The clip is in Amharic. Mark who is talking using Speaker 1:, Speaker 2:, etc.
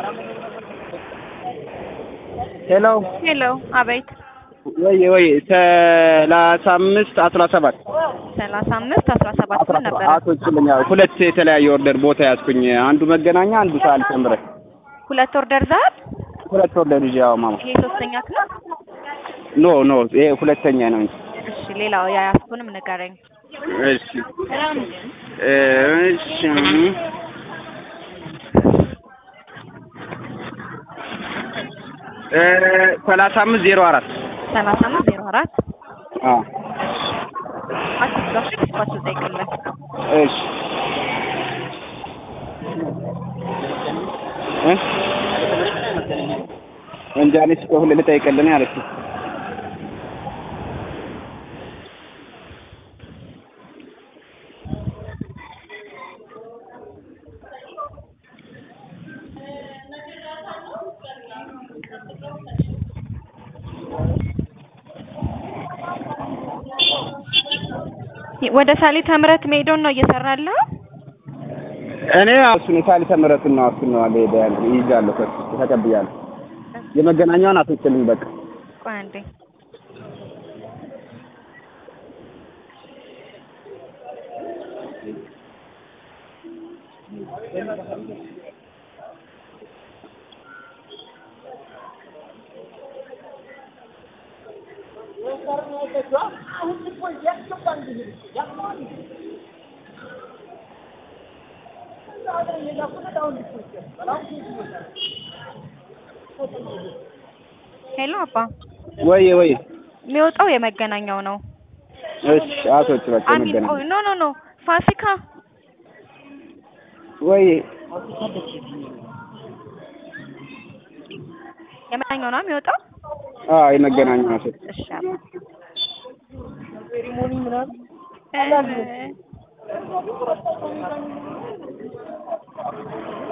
Speaker 1: ሄሎ
Speaker 2: ሄሎ፣ አቤት።
Speaker 1: ወይ ወይ ሰላሳ አምስት አስራ ሰባት
Speaker 2: ሰላሳ አምስት አስራ ሰባት ምን ነበረ?
Speaker 1: አቶችልኝ ሁለት የተለያየ ኦርደር ቦታ ያዝኩኝ። አንዱ መገናኛ፣ አንዱ ሳል ጨምረህ
Speaker 2: ሁለት ኦርደር ዛል
Speaker 1: ሁለት ኦርደር ይዤ ያው ማማ
Speaker 2: ይሄ ሶስተኛ ክላስ።
Speaker 1: ኖ ኖ ይሄ ሁለተኛ ነው እንጂ
Speaker 2: እሺ፣ ሌላው የያዝኩንም ንገረኝ።
Speaker 1: እሺ እሺ እ ሰላሳ አምስት ዜሮ አራት
Speaker 2: ሰላሳ አምስት ዜሮ አራት
Speaker 1: አ
Speaker 2: አትስጋሽ ስኳቸው ጠይቅልን።
Speaker 1: እሺ እ እንጃ እኔ ስቆይ ልጠይቅልህ ያለችው
Speaker 2: ወደ ሳሊት ምህረት መሄዱን ነው እየሰራ ያለው።
Speaker 1: እኔ እሱን የሳሊተ ምህረቱን ነው እሱን ነው አለ ይይዛለሁ ከሱ ተቀብያለሁ። የመገናኛውን አትወጭልኝ በቃ
Speaker 2: ቆይ አንዴ ሄሎ አባ
Speaker 1: ወይ ወይ
Speaker 2: የሚወጣው የመገናኛው ነው።
Speaker 1: እሺ አቶች በቃ
Speaker 2: አሚን
Speaker 1: የመገናኛ
Speaker 2: ቆይ ኖ ኖ ኖ ፋሲካ
Speaker 1: ወይ
Speaker 2: የመገናኛው ነው የሚወጣው።
Speaker 1: አ የመገናኛ አቶች
Speaker 2: እሺ አባ እ